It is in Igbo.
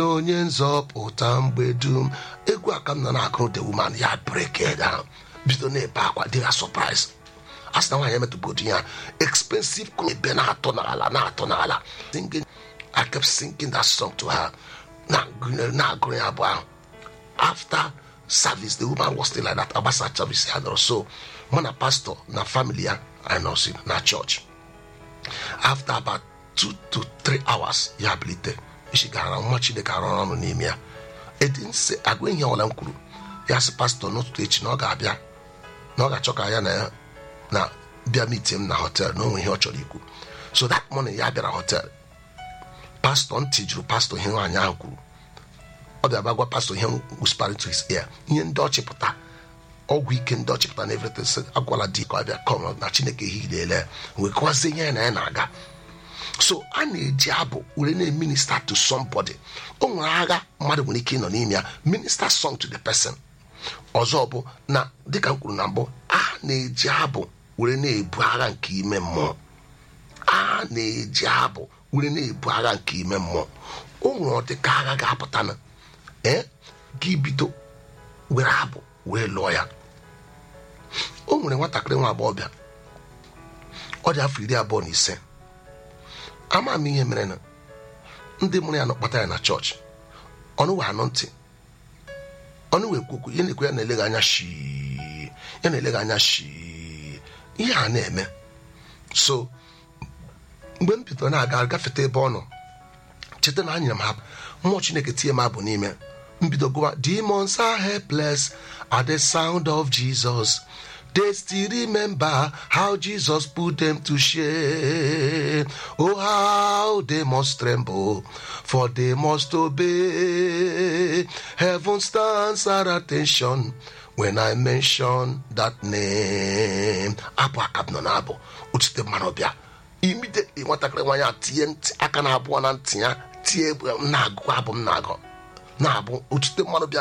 onye nzọpụta mgbe dum egwu a ka m nọ na-agụ the woman ya break it down bido na-ebe akwa dị ya surprise a sị na nwaanyị emetụbodi ya expensive ebe na-atọ n'ala na-atọ n'ala singing I kept singing that song to her na-agụrụ ya abụọ ahụ after service the woman was still like that agbasa service ya nọrọ so mụ na pastor na family ya anyị nọsi na church after about two to three hours ya bilite isi gara nwa chineke arụ ọrụ n'ime ya edinse agụ ihe ọbụla m kwuru ya sị pastọ n'ụtụtụ echi na ọ ga-abịa na ọ ga-achọ ka ya na ya na bịa meeting m na hotel na onwe ihe ọ chọrọ ikwu so that morning ya bịara hotel pastọ ntị jụrụ pastọ ihe nwaanyị ahụ kwuru ọ bịa bịa gwa pastọ ihe whispering to his ear ihe ndị ọchịpụta ọgwụ ike ndị ọchịpụta na everything sị agwala di ka ọ bịa kọm na chineke hilele wee kọwazie ihe ya na ya na-aga so a na-eji abụ were na-eminista to somebody o nwere agha mmadụ nwere ike ịnọ n'ime ya minister song to the person ọzọ bụ na dịka m kwuru na mbụ a na-eji abụ were na-ebu agha nke ime mmụọ a na-eji abụ were na-ebu agha nke ime mmụọ o nwere ọdịka agha ga-apụta na ee gị bido were abụ wee lụọ ya o nwere nwatakịrị nwa agbọghọbịa ọ dị afọ iri abụọ na ise ama m ihe mere na ndị mụrụ ya nọkpata ya na chọọchị ọnụ wee anụ ntị ọnụ wee kwukwu ihe na-ekwe ya na-eleghị anya shii ya na-eleghị anya shii ihe a na-eme so mgbe m bidoro na-aga gafeta ebe ọ nọ cheta na anyere m ha mmụọ chineke tinye m abụ n'ime mbido gụwa demons are helpless at the sound of jesus they still remember how jesus put them to shame oh how they must tremble for they must obey heaven stands at attention when i mention that name abụ aka m nọ na-abụ otute mmanụ bịa immediately nwatakịrị nwaanyị a tinye ntị aka na abụọ na ntị ya tie m na-agụ abụ m na-agụ na-abụ otute mmanụ bịa